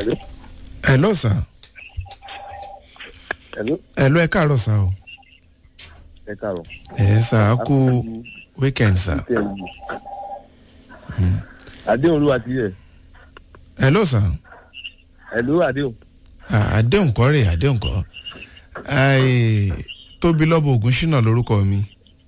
Hello. hello sir Hello. hello ẹ káàárọ̀ sir o ẹ káàárọ̀. ẹ sir a kú weekend sir àdéhùn olúwa ti yẹ hello sir ẹ̀lú àdéhùn. Ah, àdéhùn kọ́ rè àdéhùn kọ́ Ai, tóbi lọ́bọ̀ ògùn ṣínà lórúkọ mi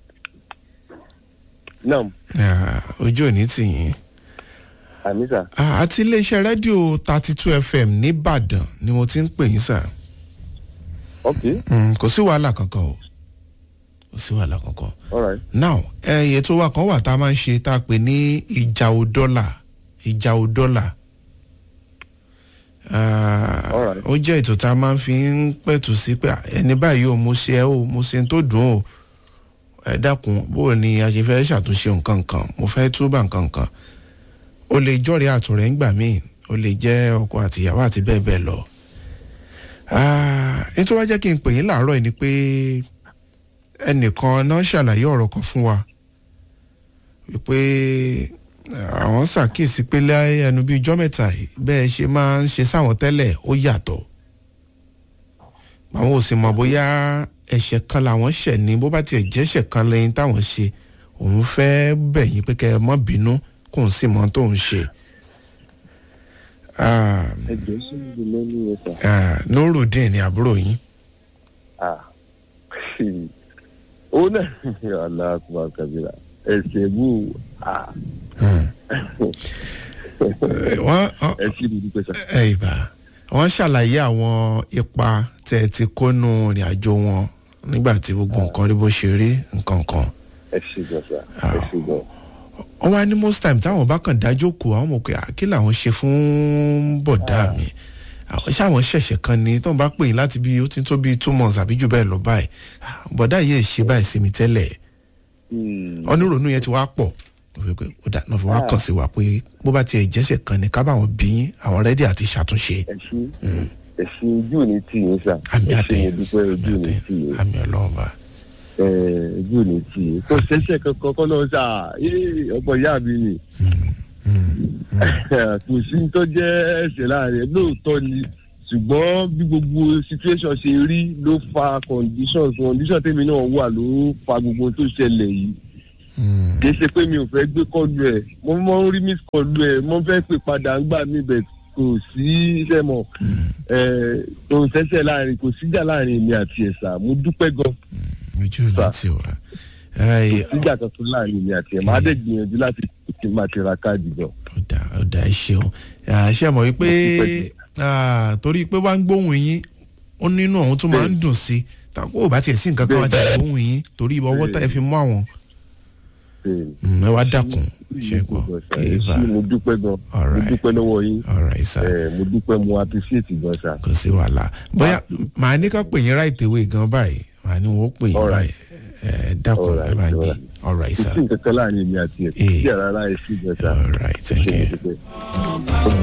náà Ah, ojú òní tì yín àmísà Ah, àti iléeṣẹ́ rédíò thirty two fm nìbàdàn ni mo ti ń pè yín sir ok Mm, kò sí wàhálà kankan o kò sí wàhálà kankan alright now ẹyẹ tó wà kan wà tá a máa ń ṣe tá a pè ní ìjà òdọ́là ìjà òdọ́là Ah, Alright. ó jẹ́ ètò tá a máa ń fi ń pẹ̀tù sí pé ah, ẹni báyìí o mo ṣe ẹ́ o mo ṣe ń tó dùn o ẹ dákun bó o ní a ṣe fẹ́ ṣàtúnṣe nǹkan kan mo fẹ́ túbà nǹkan kan o lè jọ́rẹ̀ẹ́ àtúnrẹ́ ńgbà míì o lè jẹ́ ọkọ àtìyàwó àti bẹ́ẹ̀ bẹ́ẹ̀ lọ. Ah, ètò wa jẹ́ kí n pè yín láàárọ̀ yìí ni pé ẹnìkan náà ṣàlàyé ọ̀rọ̀ kan fún wa wípé eh, àwọn ṣàkíyèsí pé láyé ẹnu bíi ijọ́ mẹ́ta yìí bẹ́ẹ̀ ṣe máa ń ṣe sáwọn tẹ́lẹ̀ ó yàtọ̀ àwọn ò sì mọ̀ bóyá ẹ̀ṣẹ̀ kan làwọn ṣẹ̀ ní bó bá tiẹ̀ jẹ́ṣẹ̀ kan lẹ́yìn táwọn ṣe òun fẹ́ bẹ̀ yín pé kẹ́ ẹ mọ́ bínú kó n sì mọ tóun ṣe. Ah, ẹjọ sí ìlú lẹ́nu yẹn sà. ah, nurudeen ni àbúrò yín ah ó náà aláàkúmá kabira ẹsẹ̀ bú ah Eh, wọ́n wọ́n- ẹ sì dúdú pé sà. ẹ ìbá wọ́n ṣàlàyé àwọn ipa tẹ́ ẹ ti kónú ìrìn àjò wọn nígbà tí gbogbo nǹkan rí bó ṣe rí nǹkan kan ẹ ṣe gan sà ẹ ṣe gan. wọ́n wá ní most time táwọn bá kàn dájú kù àwọn mọ̀ pé "Ah, kí làwọn ṣe fún bọ̀dá mi àwọn ṣáwọn ṣẹ̀ṣẹ̀ kan ni tóun bá pè yín láti bí ó ti tó bí two months àbí jù bẹ́ẹ̀ lọ báyìí "Ah, bọ̀dá yìí ṣe báyìí sí mi tẹ́lẹ̀ Hmm. onírònú yẹn ti wá pọ̀ ó fi pé ó dà náà fi wá kàn sí wa pé bó bá tiẹ̀ jẹ́sẹ̀ kan ni ká bá wọn bí yín àwọn rẹ́dí àti ṣàtúnṣe ẹ ṣe ẹ ṣe ojú ò ní tì yín sà àmì ẹ ṣe àtẹ̀yìn mo dúpẹ́ àmì ojú ò ní tì àtẹ̀yìn yín àmì ọlọ́ọ̀bà ẹ ojú ò ní tì yín kò ṣẹ̀ṣẹ̀ kankan kọ́ lọ́wọ́ sà ee ọ̀pọ̀ ìyá mi ni kò sí ní tó jẹ́ ẹ̀ṣẹ̀ láàrin ẹ̀ lóòótọ́ ni ṣùgbọ́n bí gbogbo situation ṣe rí ló fa conditions condition tèmi náà wà ló fa gbogbo tó ṣẹlẹ̀ yìí kì í ṣe pé mi ò fẹ́ gbé kọlu ẹ̀ mo mọ ń rí miss kọlu ẹ̀ mo fẹ́ pè padà ń gbà mí bẹ̀ kò sí iṣẹ́ mọ̀ ẹ̀ kò sẹ́sẹ̀ láàrin kò síjà láàrin èmi àti ẹ̀sà mo dúpẹ́ gan ojú ò ní Sà. tiwa kò Ẹ, síjà kankan láàrin èmi àti ẹ̀ máa dẹ̀ gbìyànjú láti kí n máa ti ra káàdì gan. ọ̀dà ọ̀dà ẹ ṣeun Ah, ṣe mọ̀ wípé ah, torí pé wá ń gbóhùn yín ó nínú ọ̀hún tó máa ń dùn sí tàbí ò bá tiẹ̀ sí nǹkan kan wá ti gbóhùn yín torí ọwọ́ tá ẹ fi mú àwọn Mm, ẹ wá dákun ṣe gbọ́ eva mo dúpẹ́ gan mo Alright. dúpẹ́ lọ́wọ́ yín alright sir ẹ̀, mo dúpẹ́ mo appreciate gan sa. kò sí wàhálà bóyá màá ní ká pè yín right away gan báyìí màá ní wọ́n pè yín Alright. báyìí ẹ dákun ẹ Alright, bá gbé alright. alright kò sir sí nǹkan kan láàrin èmi àti ẹ̀ kò Eh. sí àrárá ẹ̀ sí gan sa. alright thank ṣe you. mo dúpẹ́.